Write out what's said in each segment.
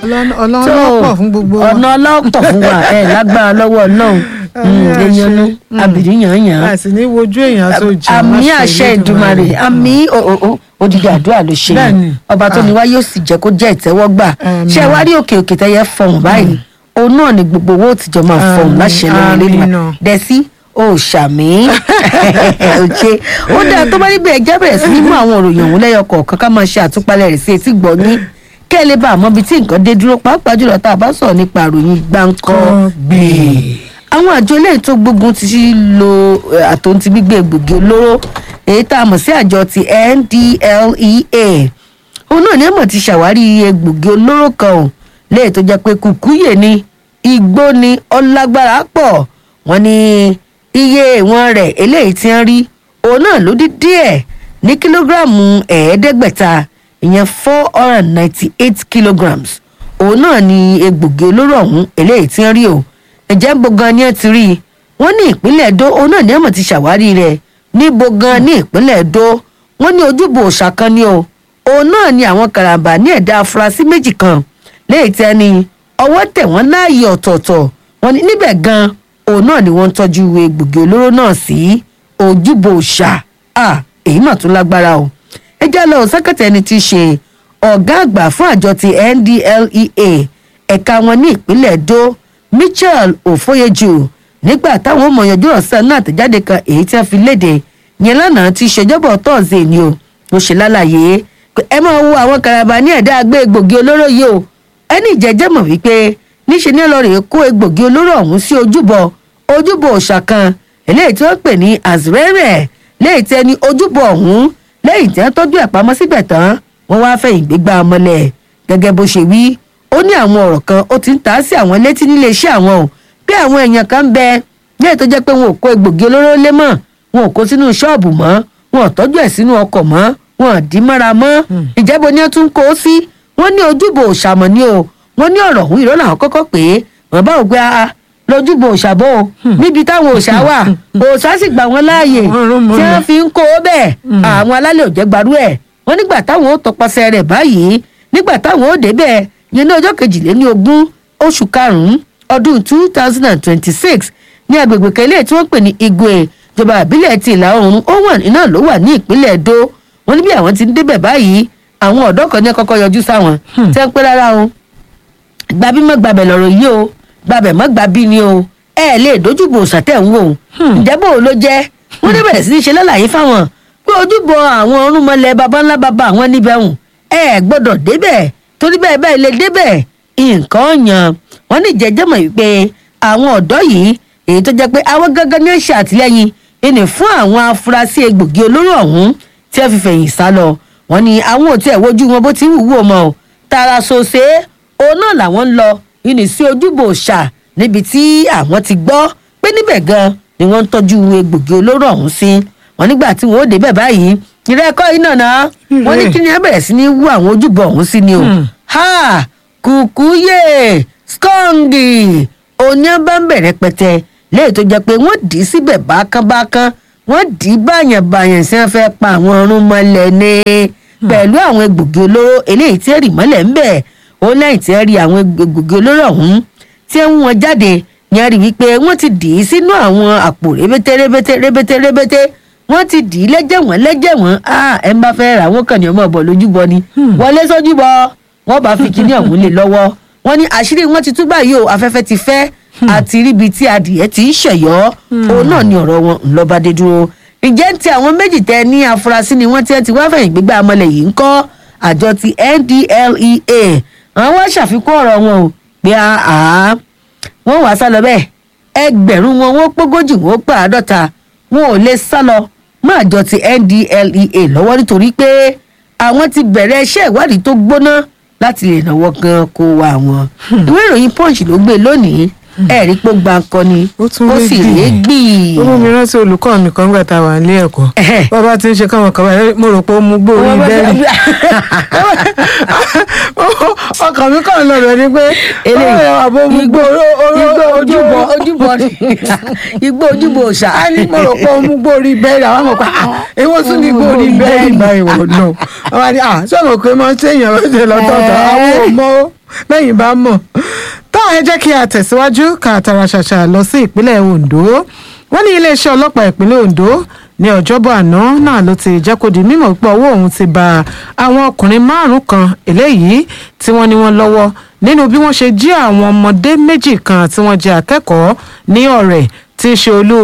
Ọlọ́run- Ọlọ́run tó ọlọ́pọ̀ fún gbogbo wa. ọ̀nà ọlọ́pọ̀ fún wa ẹ̀ lágbára lọ́wọ́ ọlọ́run Àmín àṣẹ. èèyànnú abìrí yàn-yàn a sì ní wojú èèyàn tó jẹ àmì àṣẹ ìdùmarè àmì odidi àdúrà ló ṣe Bẹ́ẹ̀ni. yìí ọba tó ní wá yóò sì jẹ́ kó jẹ́ ìtẹ́wọ́gbà Àmín. ṣé wá rí òkè òkè tẹ́yẹ fọhùn báyìí òun náà ni gbogbo owó òtijọ́ máa fọhùn Àmín. láṣẹ lọ́wọ́ Àmín lẹ́nu náà. dẹ́sí ó ṣàmì òkè ó dáa tó bá rí bẹ́ẹ̀ jẹ́ bẹ̀rẹ̀ sí ní mú àwọn òròyìn òun lẹ́yọ kọ̀ọ̀kan ká máa ṣe àtúpalẹ̀ rẹ̀ sí etí gbọ́ ní kẹ́ ẹ lè bá àmọ́ ibi tí nǹkan dé dúró pàápàá jùlọ tá a bá sọ̀rọ̀ nípa àròyìn gbáǹkọ́ gbè. àwọn àjọ eléyìí tó gbógun ti sí lo eh, àtòǹtì gbígbé egbògi olóró èyí tá a mọ̀ sí àjọ ti ndlea òun náà ní ẹ̀mọ̀ ti ṣàwárí egbògi olóró kan ò léyìí tó jẹ́ pé kùkúyè ni igbó ni ọlágbára pọ̀ wọ́n ní iye ìwọ̀n rẹ̀ eléyìí tí ń rí òun náà ló dín díẹ̀ ní kílógíráàmù ẹ̀ẹ́dẹ́gbẹ̀ta ìyẹn four hundred and ninety eight kilograms òun náà ni egbògi olóró ọ̀hún eléyìí tí ń rí o ǹjẹ́ ń bo gan ni ẹ ti rí i wọ́n ní ìpínlẹ̀ Ẹdó òun náà ní ẹ̀mọ̀ ti ṣàwárí rẹ̀ níbo gan ní ìpínlẹ̀ Ẹdó wọ́n ní ojúbọ òòṣà kan ni o òun náà ni àwọn karambà ní ẹ̀dá afurasí méjì kan léyìí tí ẹni ọwọ́ tẹ̀ wọ́n láàyè ọ̀tọ̀ọ̀tọ̀ wọ́n ní níbẹ̀ gan òun náà ni wọ́n ń tọ́jú egbògi olóró náà sí ojúbọ òòṣà à èyí mà tún lágbára o ẹ já lọ sẹ́kẹ̀tẹ̀ ẹni tí í ṣe ọ̀gá àgbà fún àjọ ti NDLEA ẹ̀ka wọn ní ìpínlẹ̀ Ẹdó Michael Ofoyeju nígbà táwọn ọmọ yanjú ọ̀sán náà tẹ̀jáde kan èyí tí wọ́n fi léde yẹn lánàá ti ṣèjọba tọ́ọ̀sì ni o mo ṣe lálàyé pé ẹ máa wo àwọn karaba ní ẹ̀dá agbé egbògi olóró yìí o ẹni ìjẹ́jẹ́ mọ̀ wípé níṣe ní ọlọ́rẹ̀ kó egbògi olóró ọ̀hún sí ojúbọ ojúbọ òòṣà kan eléyìí tí wọ́n pè ní azrẹ́rẹ́ léyìí tí ẹni ojúbọ ọ̀hún lẹ́yìn tí wọ́n tọ́jú ẹ̀ pamọ́ síbẹ̀ tán wọ́n wá fẹ̀yìn gbégbá ọmọlẹ̀ gẹ́gẹ́ bó ṣe wí ó ní àwọn ọ̀rọ̀ kan ó ti ń ta sí àwọn létí nílé iṣẹ́ àwọn o bí àwọn èèyàn kan ń bẹ lẹ́yìn tó jẹ́ pé wọn ò kó egbògi olóró lé mọ́ wọn ò kó sínú ṣọ́ọ̀bù mọ́ wọn ò tọ́jú ẹ̀ sínú ọkọ̀ mọ́ wọn ò dín mọ́ra mọ́ ìjẹ́bọ ni wọ́n tún kó o sí wọ́n ní ojúbọ òṣàmọ̀ ni o wọ́n ní ọ̀rọ̀ òun ìrọ́lá àwọn kọ́kọ́ pé wọ́n bá ògbé a lójúbọ òṣàbọ̀ o níbi táwọn òṣà wà òṣà sì gbà wọ́n láàyè Wọ́n rún mọ́ tí ni. wọ́n fi ń kó o bẹ́ẹ̀ àwọn alálẹ̀ ò jẹ́ gbarú ẹ̀ wọ́n nígbà táwọn ó tọpasẹ̀ rẹ̀ báyìí nígbà táwọn ó débẹ̀ yẹn ní ọjọ́ kejìléní ogún oṣù karùn-ún ọdún two thousand and twenty-six ní agbègbè kan eléyìí tí wọ́n pè ní igwe ìjọba àbílẹ̀ ti ìlà oòrùn owen iná ló wà ní ìpínlẹ̀ Ẹdó wọ́n ní bí àwọn ti ń débẹ̀ báyìí àwọn ọ̀dọ́ kan ní kọ́kọ́ yọjú sáwọn tẹ́ ń pẹ́ rárá o gbàbí mọ́ gbàbẹ̀ lọ́rọ̀ yìí o gbàbẹ̀ mọ́ gbàbí ni o ẹ ẹ̀ lè dojúbò sàtẹ̀ ń wò ó ǹjẹ́ bò ó ló jẹ́ wọ́n ní bẹ̀rẹ̀ sí ní ṣe lálàyé fáwọn pé ojúbọ àwọn ọ̀rúnmọlẹ̀ baba ńlá baba àwọn níbẹ̀ hùn ẹ ẹ̀ gbọ́dọ̀ débẹ̀ torí bẹ́ẹ̀ bẹ́ẹ̀ lè débẹ̀ nǹkan ọ̀yàn wọ́n ní jẹ́jẹ́ mọ̀ wípé àwọn ọ̀dọ́ yìí èyí tó jẹ́ pé àwọn gangan ní ṣe àtìlẹ́yìn ìní fún àwọn afurasí egbògi olóró ọ̀hún tí wọ́n fi fẹ̀yìn sá lọ wọ́n ní àwọn ò tiẹ̀ wojú wọn bó ti wù wò mọ́ o tààrà ṣoṣe òun náà làwọn ń lọ ìní sí ojúbọ òòṣà níbi tí àwọn ti gbọ́ pé níbẹ̀ gan ni wọ́n ń tọ́jú egbògi olóró ọ̀hún sí wọ́n nígbà tí wọ́n ó débẹ̀ báyìí ìrẹ́kọ́ yìí nàná wọ́n ní kí ni ẹ bẹ̀rẹ̀ sí ní wú àwọn ojúbọ ọ̀hún sí ni o ha kùkúyè skọ́ǹgì òní bá ń bẹ̀rẹ̀ pẹ̀tẹ́ léyìí tó jẹ́ pé wọ́n dì í síbẹ̀ bákánbákán wọ́n dì í báyànbáyàn sí wọ́n fẹ́ pa àwọn ọrùn mọ́lẹ̀ ní pẹ̀lú àwọn egbògi olóró eléyìí tí èrì mọ́lẹ̀ ń bẹ̀ ó lẹ́yìn tí ẹ rí àwọn egbògi olóró ọ̀hún tí ẹ ń wọn jáde ni a rí wípé wọ́n ti dì í sínú àwọn àpò rébété rébété rébété rébété wọ́n ti dì í lẹ́jẹ̀wọ̀n lẹ́jẹ̀wọ̀n ah ẹ̀ ń bá fẹ́ rà wọ́n kàn ní ọmọ ọ̀bọ̀ lójúbọ ni wọlé sójúbọ wọ́n bá fi kíní ọ̀hún lé lọ́wọ́ wọ́n ní àṣírí wọn ti tú báyìí o afẹ́fẹ́ ti fẹ́ àti ríbi tí adìyẹ ti ń ṣẹ̀yọ́ òun náà ni ọ̀rọ̀ wọn ńlọba dé dúró ǹjẹ́ ti àwọn méjì tẹ ní afurasí ni wọ́n ti ẹ ti wá fẹ̀yìn gbígbà amọ̀lẹ̀ yìí ń kọ́ àjọ ti NDLEA àwọn wá ṣàfikún ọ̀rọ̀ wọn o pé àá wọ́n wàá sá lọ bẹ́ẹ̀ ẹgbẹ̀rún wọn wọ́n pógójì wọ́n pé àádọ́ta wọn ò lè sá lọ mọ́ àjọ ti NDLEA lọ́wọ́ nítorí pé àwọn ti bẹ̀rẹ̀ iṣẹ́ ìwádìí tó gbóná láti lè náwó gan kó wa wọn. ìwé ìròyìn punch ló gbé lónìí ẹ̀rí pé ó gba nǹkan ni Ó tún ó lé sì gbì. lé gbì. ó mú mi rántí olùkọ́ mi kan gbà tá a wà nílé ẹ̀kọ́ Ẹ̀hẹ́. bàbá tí ń ṣe káwọn kan báyìí mo rò pé ó mú gbóòórì Wọ́n bá bẹ́ẹ̀rì fẹ́- ọkàn mi kàn lọ rẹ ni pé eléyìí ó àbó mú igbó gbóòórì igbó ojúbọ ojúbọ ni igbó ojúbọ òòṣà. a ní mo rò pé ó mú gbóòórì bẹ́ẹ̀rì àwọn ọmọ pa èwo tún ní gbóòórì bẹ́ẹ̀rì báyìí wò lọ àwọn àti à sọ̀rọ̀ pé máa ń ṣèyàn lọ́sẹ̀ lọ́tọ̀ọ̀tọ̀ àwọn ò mọ ó bẹ́yìn bá mọ̀ tó ẹ jẹ́ kí a tẹ̀síwájú ká tara ṣàṣà lọ sí ìpínlẹ̀ Ondo wọ́n ní iléeṣẹ́ ọlọ́pàá ìpínlẹ̀ Ondo ní ọjọ́bọ̀ àná náà ló ti jẹ́ kó di mímọ̀ pé ọwọ́ òun ti ba àwọn ọkùnrin márùn-ún kan eléyìí tí wọ́n ní wọ́n lọ́wọ́ nínú bí wọ́n ṣe jí àwọn ọmọdé méjì kan tí wọ́n jẹ́ akẹ́kọ̀ọ́ ní ọ̀rẹ́ tí í ṣe olú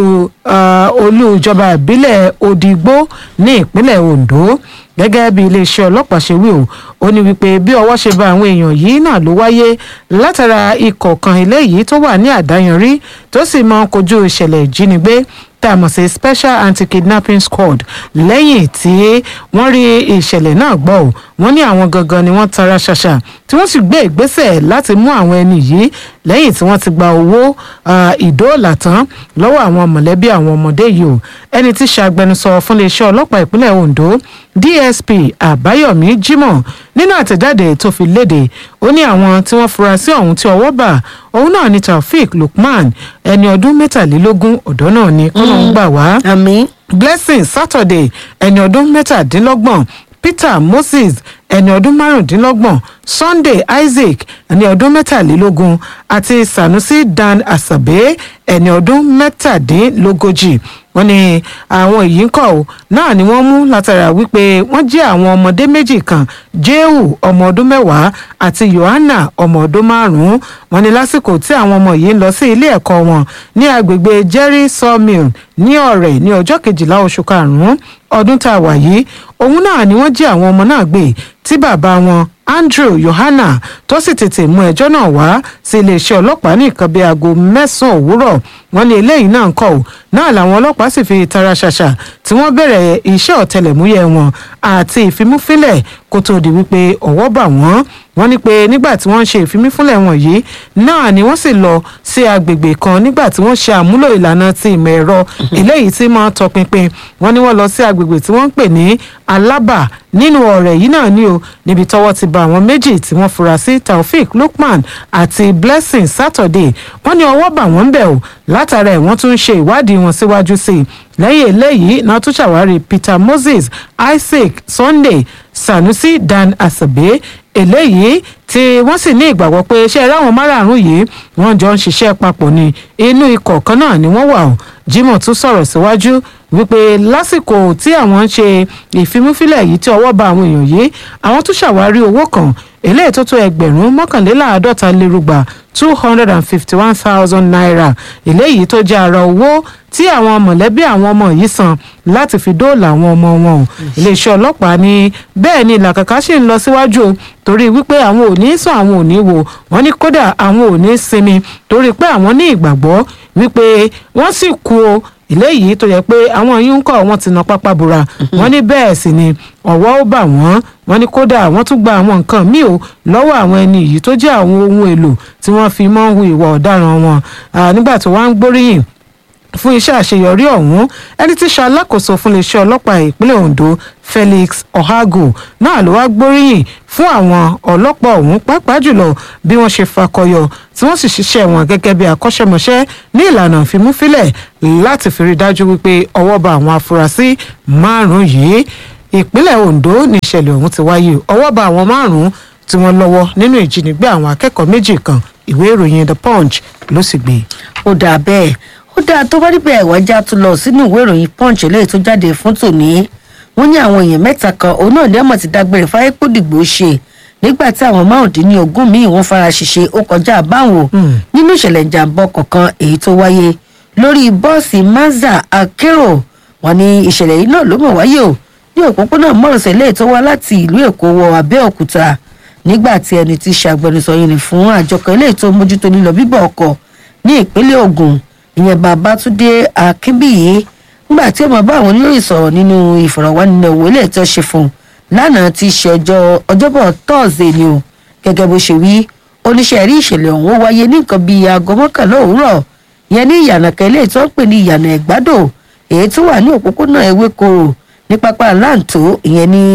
olú ìjọba ìbílẹ̀ Òdìgbó ní ìpínlẹ̀ Ondo gẹ́gẹ́ bí iléeṣẹ́ ọlọ́pàá ṣe wí o ó ní wípé bí ọwọ́ ṣe ba àwọn èèyàn yìí náà ló wáyé látara ikọ̀ kan eléyìí tó wà ní àdáyanrí tó sì máa ń kojú ìṣẹ̀lẹ̀ ìjínigbé tá a mọ̀ sí special anti-kidnapping squad lẹ́yìn tí wọ́n rí ìṣẹ̀lẹ̀ náà gbọ́ ò wọ́n ní àwọn gangan ni wọ́n tara ṣàṣà tí wọ́n sì gbé ìgbésẹ̀ láti mú àwọn ẹni yìí lẹ́yìn tí wọ́n ti gba owó ìdóòlà tán lọ́wọ́ àwọn mọ̀lẹ́bí àwọn ọmọdé yìí o ẹni tí ṣàgbẹnusọ fún iléeṣẹ́ ọlọ́pàá ìpínlẹ̀ Ondo DSP Àbáyọ̀mí Jimoh nínú àtẹ̀jáde tó fi léde ó ní àwọn tí wọ́n fura sí ọ̀hún tí ọwọ́ bà òun náà ni Taofik Lukman ẹni ọdún mẹ́tàlélógún ọ̀dọ́ náà ni kọ́nà ń gbà wá. àmín. Blessing Saturday ẹni ọdún mẹ́tàdínlọ́gbọ̀n Peter Moses ẹni ọdún márùndínlọ́gbọ̀n Sunday Isaac ẹni ọdún mẹ́tàlélógún àti Sanusi Dan Asabe ẹni ọdún mẹ́tàdínlógójì wọ́n ní àwọn èyí ń kọ́ ọ́ náà ni wọ́n mú látara wípé wọ́n jẹ́ àwọn ọmọdé méjì kan Jehu ọmọ ọdún mẹ́wàá àti Yohana ọmọ ọdún márùn-ún wọ́n ní lásìkò tí àwọn ọmọ yìí ń lọ sí ilé ẹ̀kọ́ wọn ní agbègbè Jerry Sawmill ní ọ̀rẹ́ ní ọjọ́ kejìlá oṣù karùn-ún ọdún tá a wà yìí òun náà ni wọ́n jí àwọn ọmọ náà gbé tí bàbá wọn Andrew Yohana tó sì tètè mú ẹjọ́ náà wá sí iléeṣẹ́ ọlọ́pàá ní nǹkan bíi aago mẹ́sàn-án òwúrọ̀ wọ́n ní eléyìí náà ń kọ́ ò náà làwọn ọlọ́pàá sì fi tara ṣàṣà tí wọ́n bẹ̀rẹ̀ iṣẹ́ ọ̀tẹlẹ̀múyẹ́ wọn àti ìfimúfínlẹ̀ kó tó di wípé ọwọ́ bà wọ́n wọ́n ní pé nígbà tí wọ́n ń ṣe ìfimúfínlẹ̀ wọn yìí náà ni wọ́n sì lọ sí agbègbè kan nígbà tí wọ́n ṣe àmúlò ìlànà ti ìmọ̀ ẹ̀rọ eléyìí tí máa tọpinpin wọ́n ní wọ́n lọ sí agbègbè tí wọ́n ń pè ní Alábà nínú ọ̀rẹ́ yìí náà ni o níbi tọ́wọ́ ti bá àwọn méjì tí wọ́n fura sí Taofik Lukman àti Blessing Saturday wọ́n ní ọwọ́ bà wọ́n ń bẹ̀ o látara ẹ̀ wọ́n tún ń ṣe ìwádìí wọn síwájú sí i lẹ́yìn eléyìí náà tún ṣàwárí Peter Moses Isaac Sunday Sanusi Dan Asabe eléyìí tí wọ́n sì ní ìgbàgbọ́ pé iṣẹ́ ráwọn márààrún yìí wọ́n jọ ń ṣiṣẹ́ papọ̀ ní inú ikọ̀ kan náà ni wọ́n wà ó Jimoh tún sọ̀rọ̀ síwájú wípé lásìkò tí àwọn ń ṣe ìfimúfilẹ̀ yìí tí ọwọ́ bá àwọn èèyàn yìí àwọn tún ṣàwárí owó kan eléyìí tó tó ẹgbẹ̀rún mọ́kànléláàádọ́ta lérúgba two hundred and fifty one thousand naira eléyìí tó jẹ́ ara owó tí àwọn mọ̀lẹ́bí àwọn ọmọ yìí san láti fi dóòlà àwọn ọmọ wọn o iléeṣẹ́ ọlọ́pàá ní bẹ́ẹ̀ ni làkàkà sì ń lọ síwájú o torí wípé àwọn ò ní sùn àwọn ò ní wò wọ́n ní kódà àwọn ò ní sinmi torí pé àwọn ní ìgbàgbọ́ wípé wọ́n sì kú o eléyìí tó yẹ pé àwọn yìí ń kọ́ wọn ti na pápá bora wọ́n ní bẹ́ẹ̀ sì ni ọ̀wọ́ ó bà wọ́n wọ́n ní kódà wọ́n tún gba àwọn nǹkan míì o lọ́wọ́ àwọn ẹni yìí tó jẹ́ àwọn ohun èlò tí wọ́n fi mọ́ ń hu ìwà ọ̀daràn wọn nígbà tó wá ń gbóríyìn fún iṣẹ́ àṣeyọrí ọ̀hún ẹni tí ṣe alákòóso fún iléeṣẹ́ ọlọ́pàá ìpínlẹ̀ Ondo Felix Ohago náà ló wá gbóríyìn fún àwọn ọlọ́pàá ọ̀hún pàápàá jùlọ bí wọ́n ṣe fakọyọ tí wọ́n sì ṣiṣẹ́ wọn gẹ́gẹ́ bí akọ́ṣẹ́mọṣẹ́ ní ìlànà ìfimúfilẹ̀ láti fi rí dájú wípé ọwọ́ bá àwọn afurasí márùn-ún yìí ìpínlẹ̀ Ondo ní ìṣẹ̀lẹ̀ ọ̀hún ti wáyé ọwọ́ bá àwọn márùn-ún tí wọ́n lọ́wọ́ nínú ìjínigbé àwọn akẹ́kọ̀ọ́ méjì kan ìwé ìròyìn The Punch ló sì gbé. ó dà bẹ́ẹ̀ ó dáa tó bá níbẹ̀ ìwájà tó lọ sínú ìwé ìròyìn punch eléyìí tó jáde fún tòní wọ́n ní àwọn èèyàn mẹ́ta kan òun náà ní ọmọ ti dágbére fáyé kó dìgbò ṣe nígbà tí àwọn márùndínlógún míì wọ́n fara ṣèṣe ó kọjá àbáwọn nínú ìṣẹ̀lẹ̀ ìjàmbá ọkọ̀ kan èyí tó wáyé lórí bọ́ọ̀sì mazda akérò wọ́n ní ìṣẹ̀lẹ̀ yìí náà ló mọ̀ wáyé o ní òpópónà mọ́rọ̀sẹ̀ lẹ́yìn tó wá láti ìlú èkó wọ abẹ́òkúta nígbà tí ẹni tí ṣàgbẹnusọ yìí ní fún àjọ kan eléyìí tó mójútó lílọ bíbọ̀ ọkọ̀ ní ìpínlẹ̀ Ògùn ìyẹn Babátúndé Akínbíyì nígbà tí ọmọ bá àwọn oníròyìn sọ̀rọ̀ nínú ìfọ̀rọ̀wánilẹ́wò ilé ìtọ́ ṣe fún un lánàá ti ṣe ọjọ́ ọjọ́bọ̀ tọ́ọ̀sì ni o gẹ́gẹ́ bó ṣe wí oníṣẹ́ rí ìṣẹ̀lẹ̀ ọ̀hún ó wáyé ní nǹkan bíi aago mọ́kànlá òwúrọ̀ ìyẹn ní ìyànà kẹlẹ́ ìtọ́ ń pè ní ìyànà ẹ̀gbádò èyí tó wà ní òpópónà ewékoro ní pápá láǹtó ìyẹn ní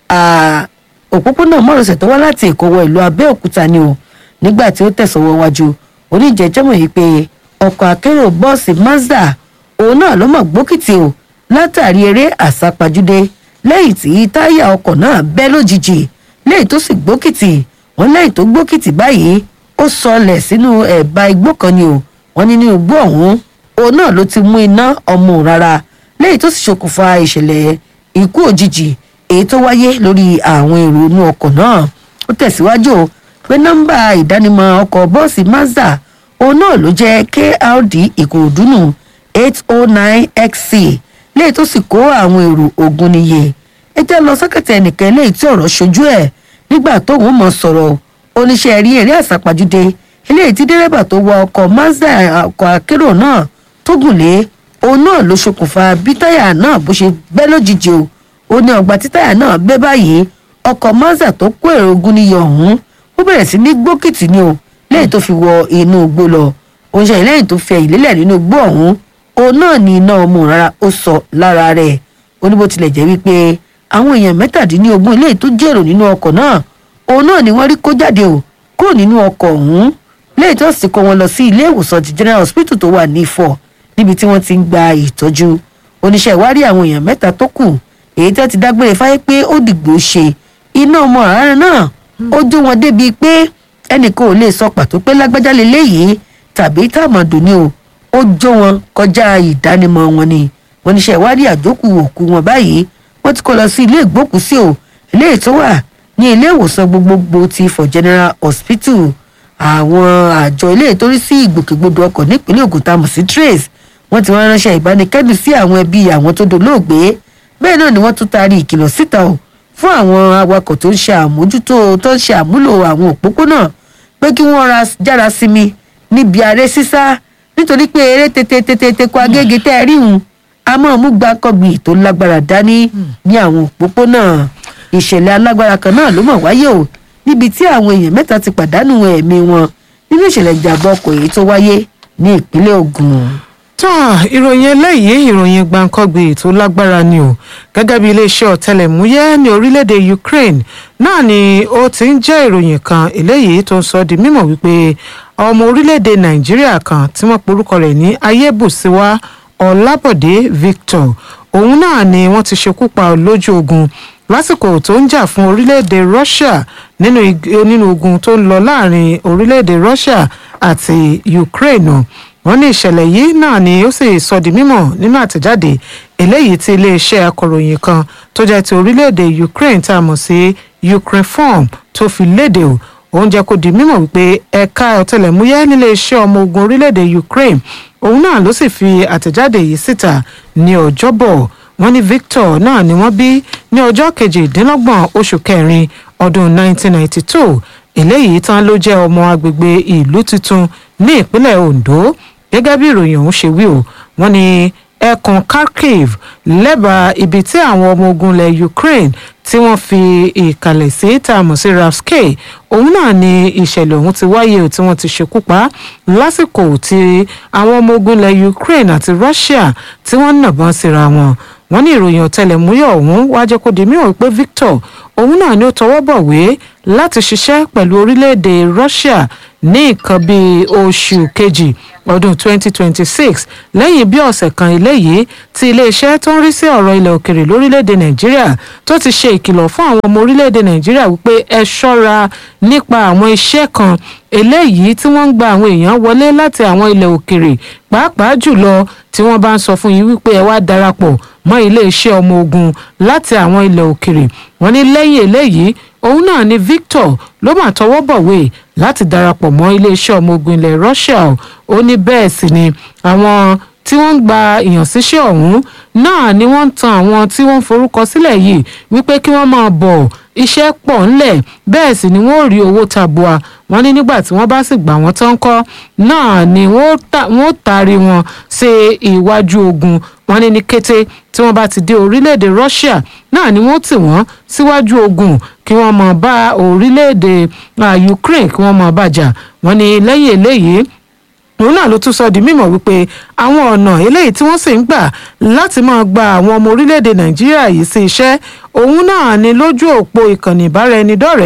òpópónà mọ́rọ̀sẹ̀ tó wá láti èkó wọ ìlú abẹ́òkúta ni o nígbà tí ó tẹ̀sọ̀wọ́ wájú oníjẹjọ́mọ̀ yìí pé ọkọ̀ akérò bọ́ọ̀sì mazda òun náà ló mọ̀ gbókìtì o látàrí eré àsápajúdé lẹ́yìn tí táyà ọkọ̀ náà bẹ́ lójijì lẹ́yìn tó sì gbókìtì wọ́n lẹ́yìn tó gbókìtì báyìí ó sọlẹ̀ sínú ẹ̀bá igbó kan ni o wọ́n ní nínú igbó ọ̀hún òun náà ló ti mú iná ọmọ òun rárá lẹ́yìn tó sì ṣokùnfà ìṣẹ̀lẹ̀ ikú òjijì èyí tó wáyé lórí àwọn èrò inú ọkọ̀ náà ó tẹ̀síwájú o pé nọ́mbà ìdánimọ̀ ọkọ̀ bọ́ọ̀sì mazda òun náà ló jẹ́ krd ìkòròdú nù eight oh nine xc lẹ́yìn tó sì kó àwọn èrò ogun níye ẹ jẹ́ lọ sọ́kẹ̀tẹ̀ ẹnìkan lẹ́yìn tí ọ̀rọ̀ ṣojú ẹ̀ nígbà tóun mọ̀ sọ̀rọ̀ oníṣẹ́ rí eré àsápajúdé eléyìí tí dẹ́rẹ́bà tó wa ọkọ̀ mazda ọkọ̀ akérò náà tó gùn lé òun náà ló ṣokùnfà bí táyà náà bó ṣe bẹ́ lójijì o ó ní ọgbà tí táyà náà bẹ́ báyìí ọkọ̀ mazda tó kó èrò ogun níye ọ̀hún ó bẹ̀rẹ̀ sí ní gbókìtì ni o lẹ́yìn tó fi wọ inú igbó lọ òun ṣe lẹ́yìn tó fi ẹ̀yìn lélẹ̀ nínú igbó ọ̀hún òun náà ní iná ọmọ rárá ó sọ lára rẹ̀ ó ní bó tilẹ̀ jẹ́ wípé àwọn èèyàn mẹ́tàdínlógún eléyìí tó jèrò nínú ọkọ̀ náà òun náà ni wọ́n rí kó jáde o kúrò nínú ọkọ̀ ọ̀hún lẹ́yìn tó sì kó wọn lọ sí ilé ìwòsàn ti general hospital tó wà ní Ifọ̀ níbi tí wọ́n ti ń gba ìtọ́jú oníṣẹ́ ìwárí àwọn èèyàn mẹ́ta tó kù èyí tó ti dágbére fáyé pé ó dìgbò ṣe iná ọmọ rárá náà ó jó wọn débi pé ẹnìkan ò lè sọ pàtó pé lágbájá leléyìí tàbí tàmọ̀dù ni o ó jó wọn kọjá ìdánimọ̀ wọn ni wọn níṣẹ́ ìwádìí àjókù òkú wọn báyìí wọ́n ti kó lọ sí ilé ìgbókùsí o eléyìí tó wà ní ilé ìwòsàn gbogbogbò ti Ifọ̀ General Hospital àwọn àjọ ilé ìtorí sí ìgbòkègbodò ọkọ̀ nípínlẹ̀ Ògùn tá a mọ̀ sí trace wọ́n ti wọ́n ránṣẹ́ ìbánikẹ́dùn sí àwọn ẹbí àwọn tó dolóògbé bẹ́ẹ̀ náà ni wọ́n tún taari ìkìlọ̀ síta o fún àwọn awakọ̀ tó ń ṣe àmójútó tó ń ṣe àmúlò àwọn òpópónà pé kí wọ́n ra jára sinmi níbi aré sísá nítorí pé eré tètè tètè tèkọ agége tẹ́ ẹ rí hùn a máa mú gbàkọ́gbìn tó lágbára dání ní àwọn òpópónà ìṣẹ̀lẹ̀ alágbára kan náà ló mọ̀ wáyé o níbi tí àwọn èèyàn mẹ́ta ti pàdánù ẹ̀mí wọn nínú ìṣẹ̀lẹ̀ ìjàmbá ọkọ̀ èyí tó wáyé ní ìpínlẹ̀ Ògùn. tán ìròyìn eléyìí ìròyìn gbàǹkangbè tó lágbára ni o gẹ́gẹ́ bí iléeṣẹ́ ọ̀tẹlẹ̀múyẹ́ ní orílẹ̀-èdè Ukraine náà ni ó ti ń jẹ́ ìròyìn kan eléyìí tó ń sọ di mímọ̀ wípé ọmọ orílẹ̀-èdè Nàìjíríà kan tí wọ́n porúkọ rẹ̀ ní Ayébùsíwá Ọlábọ̀dé Victor òun náà ni wọ́n ti ṣekú pa lójú ogun lásìkò tó ń jà fún orílẹ̀-èdè Russia nínú nínú ogun tó ń lọ láàrin orílẹ̀-èdè Russia àti Ukraine wọ́n ní ìṣẹ̀lẹ̀ yìí náà ni ó sì sọ di mímọ̀ nínú àtẹ̀jáde eléyìí tí iléeṣẹ́ akọ̀ròyìn kan tó jẹ́ ti orílẹ̀-èdè Ukraine tá a mọ̀ sí Ukrinform tó fi léde o òun jẹ́ kó di mímọ̀ wípé ẹ̀ka ọ̀tẹlẹ̀múyẹ́ níléeṣẹ́ ọmọ ogun orílẹ̀-èdè Ukraine òun náà ló sì fi àtẹ̀jáde yìí síta ní ọjọ́bọ̀ wọ́n ní Victor náà ni wọ́n bí ní ọjọ́ kejìdínlọ́gbọ̀n oṣù kẹrin ọdún 1992 eléyìí tán ló jẹ́ ọmọ agbègbè ìlú tuntun ní ìpínlẹ̀ Ondo gẹ́gẹ́ bí ìròyìn ọ̀hún ṣe wí o wọ́n ní ẹkùn Kharkiv lẹ́bàá ibi tí àwọn ọmọ ogun ilẹ̀ Ukraine tí wọ́n fi ìkàlẹ̀ sí tá a mọ̀ sí Ravske òun náà ni ìṣẹ̀lẹ̀ ọ̀hún ti wáyé o tí wọ́n ti ṣekú pa lásìkò tí àwọn ọmọ ogun ilẹ̀ Ukraine àti Russia tí wọ́n nàbọ́n síra wọn wọ́n ní ìròyìn ọ̀tẹlẹ̀múyẹ́ ọ̀hún wá jẹ́ kó di mímọ̀ pé Victor òun náà ni ó tọwọ́ bọ̀wé láti ṣiṣẹ́ pẹ̀lú orílẹ̀-èdè Russia ní nǹkan bíi oṣù kejì ọdún 2026 lẹ́yìn bí ọ̀sẹ̀ kan eléyìí tí iléeṣẹ́ tó ń rí sí ọ̀rọ̀ ilẹ̀ òkèrè lórílẹ̀‐èdè nàìjíríà tó ti ṣe ìkìlọ̀ fún àwọn ọmọ orílẹ̀‐èdè nàìjíríà wípé ẹ ṣọ́ra nípa àwọn iṣẹ́ kan eléyìí tí wọ́n ń gba àwọn èèyàn wọlé láti àwọn ilẹ̀ òkèrè pàápàá jùlọ tí wọ́n bá ń sọ fún yín wípé ẹ wá darapọ̀ mọ́ iléeṣẹ́ ọmọ ogun láti àwọn ilẹ̀ òkèrè wọ́n ní lẹ́yìn eléyìí òun náà ni Victor ló mà tọwọ́ bọ̀wé láti darapọ̀ mọ́ iléeṣẹ́ ọmọ ogun ilẹ̀ Russia ó ní bẹ́ẹ̀ sì ni àwọn tí wọ́n ń gba ìyànsíṣẹ́ ọ̀hún náà ni wọ́n ń tan àwọn tí wọ́n ń forúkọ sílẹ̀ yìí wípé kí wọ́n máa bọ̀ iṣẹ́ pọ̀ ńlẹ̀ bẹ́ẹ̀ sì ni wọ́n ò rí owó tabua wọ́n ní nígbà tí wọ́n bá sì gbà wọ́n tán kọ́ náà ni wọ́n taari wọn sí iwájú ogun wọ́n ní ní kété tí wọ́n bá ti dé orílẹ̀-èdè Russia náà ni wọ́n tì wọ́n síwájú ogun kí wọ́n máa bá orílẹ̀-èdè Ukraine kí wọ́n máa bàjà wọ́n ní lẹ́yìn eléyìí òun náà ló tún sọ di mímọ̀ wípé àwọn ọ̀nà eléyìí tí wọ́n sì ń gbà láti máa gba àwọn ọmọ orílẹ̀-èdè nàìjíríà yìí sí iṣẹ́ òun náà ni lójú òpó ìkànnì ìbáraẹnidọ́rẹ̀ẹ́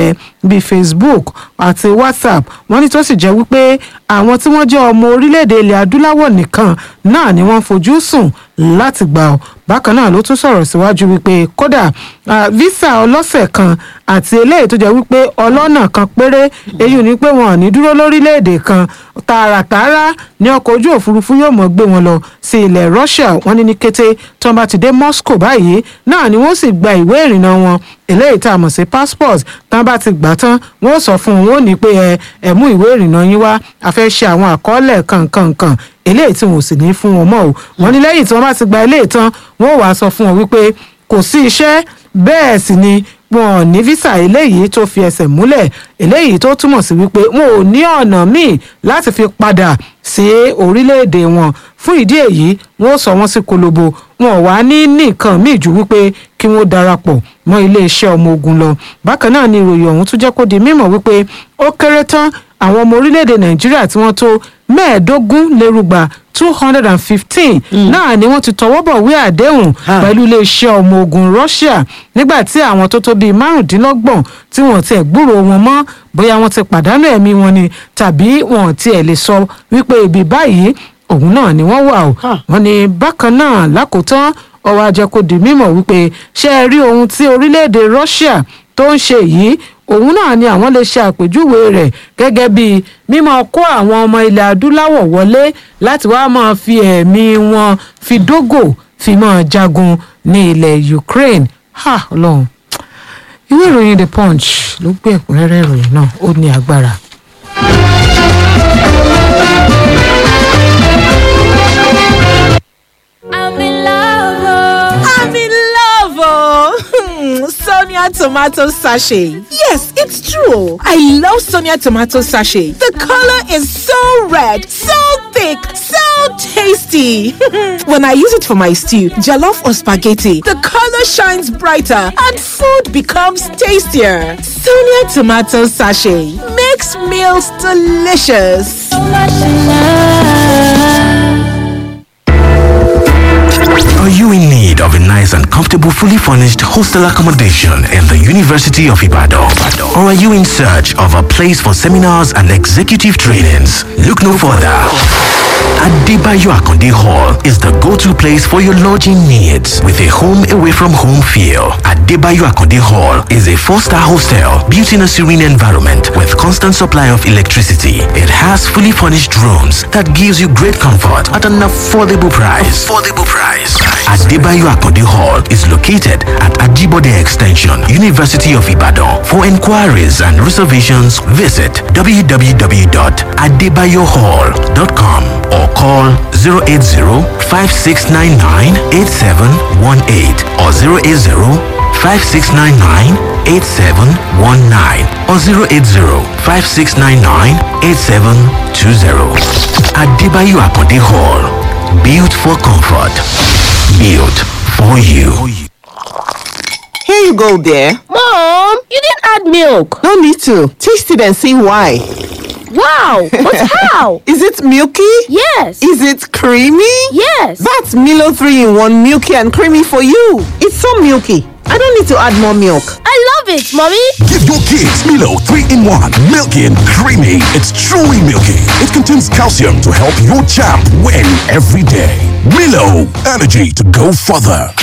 bíi facebook àti whatsapp wọ́n ní tó sì jẹ́ wípé àwọn tí wọ́n jẹ́ ọmọ orílẹ̀-èdè ilẹ̀ adúláwọ̀ nìkan náà ni wọ́n fojú sùn láti gbà ọ́ bákan náà ló tún sọ̀rọ̀ síwájú wípé kódà ah, visa ọlọ́sẹ̀ kan àti eléyìí tó jẹ́ wípé ọlọ́nà kan péré èyí ni pé wọn ò ní dúró lórílẹ̀‐èdè kan tààràtààrà ní ọkọ̀ ojú òfurufú yóò mọ̀ gbé wọn lọ sí ilẹ̀ Russia wọ́n ní ní kété tí wọ́n bá ti dé Moscow báyìí náà ni wọ́n sì gba ìwé ìrìnnà wọn eléyìí tá a mọ̀ sí passport tí wọ́n bá ti gbà tán wọ́n sọ fún wọn ó ní pé ẹ ẹ mú ìwé ìrìnnà yín wá a fẹ́ ṣe àwọn àkọọ́lẹ̀ kankankan eléyìí tí wọn ò sì ní fún wọn mọ́ o wọ́n ní lẹ́yìn tí wọ́n bá ti gba eléyìí tán wọ́n wàá sọ fún wọn wípé kò sí iṣẹ́ bẹ́ẹ̀ sì ni wọn ò ní físà eléyìí tó fi ẹsẹ̀ múlẹ̀ eléyìí tó túmọ̀ sí wípé wọn ò ní ọ̀nà míì láti fi padà sí orílẹ̀-èdè wọn fún ìdí èyí wọn ò sọ wọn sí kolobo wọn ò wá ní nìkan míì ju wípé kí wọn darapọ̀ mọ́ iléeṣẹ́ ọmọ ogun lọ bákan náà ni ìròyìn ọ̀hún tún jẹ́ kó di mímọ̀ wípé ó kéré tán àwọn ọmọ orílẹ̀-èdè nàìjíríà tí wọ́n tó mẹ́ẹ̀ẹ́dógún lérúgba two hundred and fifteen náà ni wọ́n ti tọwọ́ bọ̀ wí àdéhùn Ah. pẹ̀lú iléeṣẹ́ ọmọ ogun Russia nígbà tí àwọn tó tó bíi márùndínlọ́gbọ̀n tí wọ́n ti gbúrò wọn mọ́ bóyá wọ́n ti pàdánù ẹ̀mí wọn ni tàbí wọn tiẹ̀ lè sọ wípé ibi báyìí òun náà ni wọ́n wà o Ah. wọ́n ní bákan náà lákòótán ọwọ́ ajẹ́ kó di mímọ̀ wípé ṣé ẹ rí ohun tí orílẹ̀-èdè Russia tó ń ṣe yìí òun náà ni àwọn lè ṣe àpèjúwe rẹ̀ gẹ́gẹ́ bí mímọ́ kó àwọn ọmọ ilẹ̀ adúláwọ̀ wọlé láti wá máa fi ẹ̀mí wọn fi dógò fi máa jagun ní ilẹ̀ Ukraine ha Ọlọ́run ìwé ìròyìn The Punch ló gbé ẹ̀kúnrẹ́rẹ́ ìròyìn náà ó ní agbára. I'm in love. oh. I'm in love, oh. Sonia tomato sachet. Yes, it's true. I love Sonia tomato sachet. The color is so red, so thick, so tasty. when I use it for my stew, jollof or spaghetti, the color shines brighter and food becomes tastier. Sonia tomato sachet makes meals delicious. So much in love. Are you in need of a nice and comfortable, fully furnished hostel accommodation in the University of Ibadan? Or are you in search of a place for seminars and executive trainings? Look no further. Adebayo Akonde Hall is the go-to place for your lodging needs with a home away from home feel. Adebayo Akonde Hall is a four-star hostel built in a serene environment with constant supply of electricity. It has fully furnished rooms that gives you great comfort at an affordable price. Affordable price. Adebayo Akonde Hall is located at Ajibode Extension, University of Ibadan. For inquiries and reservations, visit www.adebayohall.com or call 080-5699-8718 or 080-5699-8719 or 080-5699-8720. Adebayo Akonde Hall. Built for comfort. Built for you. Here you go, dear. Mom, you didn't add milk. No need to. Taste it and see why. Wow, but how? Is it milky? Yes. Is it creamy? Yes. That's Milo 3 in 1 milky and creamy for you. It's so milky. I don't need to add more milk. I love it, Mommy. Give your kids Milo 3 in 1. Milky and creamy. It's truly milky. It contains calcium to help your champ win every day. Milo, energy to go further.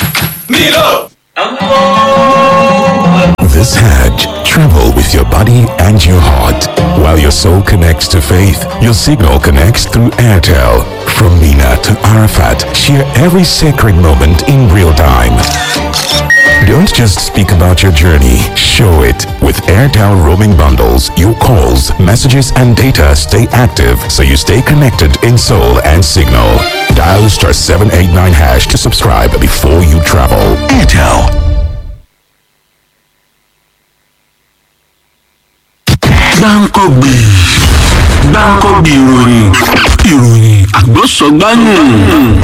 This Hajj, travel with your body and your heart. While your soul connects to faith, your signal connects through Airtel. From Mina to Arafat, share every sacred moment in real time. Don't just speak about your journey, show it. With Airtel roaming bundles, your calls, messages, and data stay active so you stay connected in soul and signal. Dial star 789 hash to subscribe before you travel. Airtel. gbáǹkọ́gbì gbáǹkọ́gbì ìròyìn ìròyìn àgbọ̀sọ̀gbáyìn